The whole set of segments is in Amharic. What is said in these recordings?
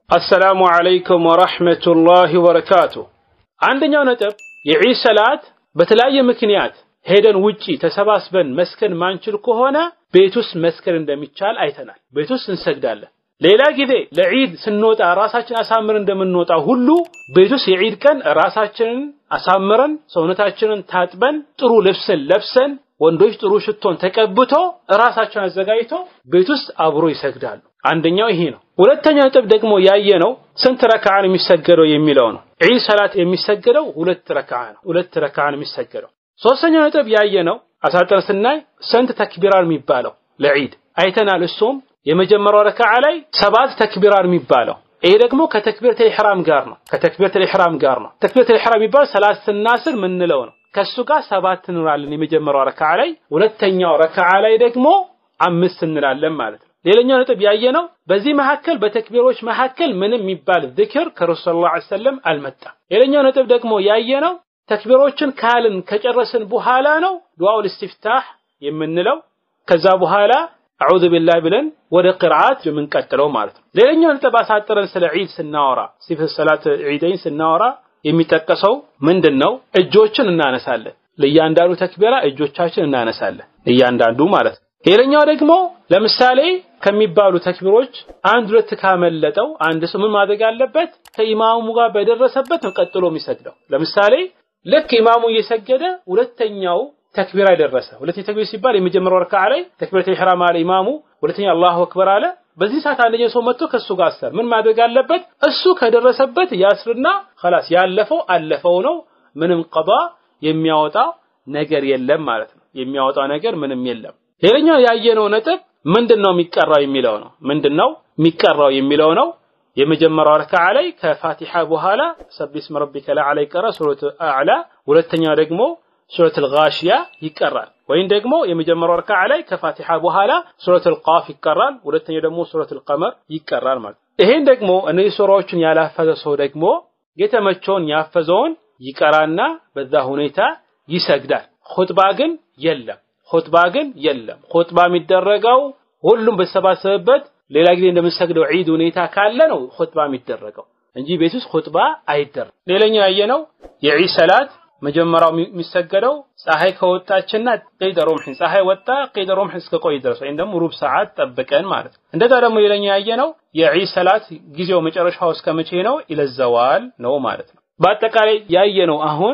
አሰላሙ አለይኩም ወረሕመቱላሂ ወበረካቱ። አንደኛው ነጥብ የዒድ ሰላት በተለያየ ምክንያት ሄደን ውጪ ተሰባስበን መስከን ማንችል ከሆነ ቤት ውስጥ መስከን እንደሚቻል አይተናል። ቤት ውስጥ እንሰግዳለን። ሌላ ጊዜ ለዒድ ስንወጣ ራሳችን አሳምረን እንደምንወጣ ሁሉ ቤት ውስጥ የዒድ ቀን ራሳችንን አሳምረን ሰውነታችንን ታጥበን ጥሩ ልብስን ለብሰን ወንዶች ጥሩ ሽቶን ተቀብቶ ራሳቸውን አዘጋጅቶ ቤት ውስጥ አብሮ ይሰግዳሉ። አንደኛው ይሄ ነው። ሁለተኛው ነጥብ ደግሞ ያየ ነው ስንት ረክዓ ነው የሚሰገደው የሚለው ነው። ዒድ ሰላት የሚሰገደው ሁለት ረክዓ ነው። ሁለት ረክዓ ነው የሚሰገደው። ሶስተኛው ነጥብ ያየ ነው አሳጥረን ስናይ ስንት ተክቢራር የሚባለው ለዒድ አይተናል። እሱም የመጀመሪያው ረክዓ ላይ ሰባት ተክቢራር የሚባለው ይሄ ደግሞ ከተክቢረቱል ኢሕራም ጋር ነው። ከተክቢረቱል ኢሕራም ጋር ነው። ተክቢረቱል ኢሕራም የሚባል ሰላት ስናስር ምንለው ነው። ከሱ ጋር ሰባት እንላለን የመጀመሪያው ረክዓ ላይ፣ ሁለተኛው ረክዓ ላይ ደግሞ አምስት እንላለን ማለት ነው። ሌላኛው ነጥብ ያየነው በዚህ መካከል በተክቢሮች መካከል ምንም የሚባል ዝክር ከረሱል ሰለላሁ ዐለይሂ ወሰለም አልመጣም። ሌላኛው ነጥብ ደግሞ ያየነው ተክቢሮችን ካልን ከጨረስን በኋላ ነው ዱዓኡል ኢስቲፍታህ የምንለው። ከዛ በኋላ አዑዙ ቢላህ ብለን ወደ ቅርአት የምንቀጥለው ማለት ነው። ሌላኛው ነጥብ አሳጥረን ስለ ዒድ ስናወራ ሲፈት ሰላት ዒደይን ስናወራ የሚጠቀሰው ምንድን ነው? እጆችን እናነሳለን። ለእያንዳንዱ ተክቢራ እጆቻችን እናነሳለን፣ እያንዳንዱ ማለት ነው። ሌላኛው ደግሞ ለምሳሌ ከሚባሉ ተክቢሮች አንድ ሁለት ካመለጠው አንድ ሰው ምን ማድረግ አለበት? ከኢማሙ ጋር በደረሰበት ነው ቀጥሎ የሚሰግደው። ለምሳሌ ልክ ኢማሙ እየሰገደ ሁለተኛው ተክቢራ ደረሰ። ሁለተኛው ተክቢር ሲባል የመጀመሪያው ረካዓ ላይ ተክቢረቱል ኢሕራም አለ ኢማሙ፣ ሁለተኛ አላሁ አክበር አለ። በዚህ ሰዓት አንደኛው ሰው መጥቶ ከሱ ጋር አሰር ምን ማድረግ አለበት? እሱ ከደረሰበት ያስርና ኸላስ ያለፈው አለፈው ነው። ምንም ቀዷ የሚያወጣ ነገር የለም ማለት ነው። የሚያወጣው ነገር ምንም የለም። ሌላኛው ያየነው ነጥብ ምንድነው የሚቀራው የሚለው ነው። ምንድነው የሚቀራው የሚለው ነው። የመጀመሪያው ረካዓ ላይ ከፋቲሓ በኋላ ሰቢህ እስመ ረቢከ ለአዕላ ይቀራ ሱረቱ አዕላ፣ ሁለተኛው ደግሞ ሱረቱል ጋሺያ ይቀራል። ወይም ደግሞ የመጀመሪያው ረካዓ ላይ ከፋቲሓ በኋላ ሱረቱል ቃፍ ይቀራል፣ ሁለተኛው ደግሞ ሱረቱል ቀመር ይቀራል ማለት ይሄን ደግሞ እነዚህ ሱራዎችን ያላፈዘ ሰው ደግሞ የተመቸውን ያፈዘውን ይቀራና በዛ ሁኔታ ይሰግዳል። ኹጥባ ግን የለም። ኹጥባ ግን የለም። ኹጥባ የሚደረገው ሁሉም በተሰባሰበበት ሌላ ጊዜ እንደምንሰግደው ዒድ ሁኔታ ካለ ነው ኹጥባ የሚደረገው እንጂ ቤት ውስጥ ኹጥባ አይደረግም። ሌላኛው ያየነው የዒድ ሰላት መጀመሪያው የሚሰገደው ፀሐይ ከወጣችና ቀይደ ሮምሕን ፀሐይ ወጣ ቀይደ ሮምሕን እስከ ቆይ ድረስ ወይም ደግሞ ሩብ ሰዓት ጠብቀን ማለት ነው። እንደዛ ደግሞ ሌላኛው ያየነው የዒድ ሰላት ጊዜው መጨረሻው እስከ መቼ ነው? ኢለዘዋል ነው ማለት ነው። በአጠቃላይ ያየነው አሁን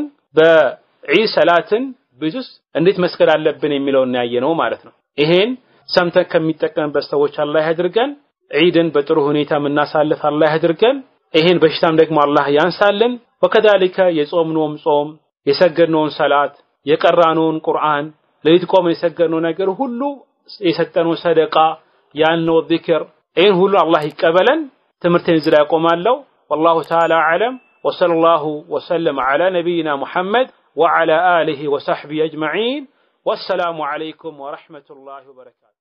በዒድ ሰላትን ቤት ውስጥ እንዴት መስገድ አለብን የሚለውን ያየነው ማለት ነው። ይሄን ሰምተን ከሚጠቀምበት ሰዎች አላህ ያድርገን። ዒድን በጥሩ ሁኔታ የምናሳልፍ አላህ ያድርገን። ይሄን በሽታም ደግሞ አላህ ያንሳልን። ወከዛሊከ የጾምነውም ጾም የሰገድነውን ሰላት የቀራነውን ቁርአን ሌሊት ቆመን የሰገድነው ነገር ሁሉ የሰጠነው ሰደቃ ያልነው ዚክር ይህን ሁሉ አላህ ይቀበለን። ትምህርቴን እዚህ ላይ አቆማለሁ። ወላሁ ተዓላ አዕለም ወሰለላሁ ወሰለም ዐላ ነቢይና ሙሐመድ وعلى آله وصحبه أجمعين والسلام عليكم ورحمة الله وبركاته